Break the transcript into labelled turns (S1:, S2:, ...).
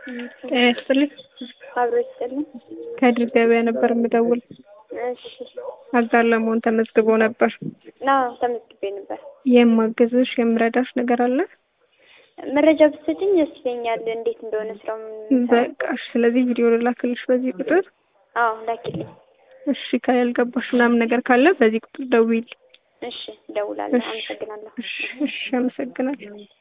S1: ጤና ይስጥልኝ።
S2: አብሮ ይስጥልኝ።
S1: ከድር ገበያ ነበር የምደውል።
S2: እሺ
S1: አጋር ለመሆን ተመዝግቦ ነበር።
S2: አዎ ተመዝግቤ ነበር።
S1: የማግዝሽ የምረዳሽ ነገር አለ?
S2: መረጃ ብትሰጪኝ ደስ ይለኛል፣ እንዴት እንደሆነ ስራው ምን-
S1: በቃ እሺ። ስለዚህ ቪዲዮ ልላክልሽ በዚህ ቁጥር።
S2: አዎ ላኪልኝ።
S1: እሺ ካልገባሽ ምናምን ነገር ካለ በዚህ ቁጥር ደውይልኝ።
S2: እሺ እደውላለሁ።
S1: እሺ
S2: አመሰግናለሁ።
S1: እሺ እሺ፣ አመሰግናለሁ።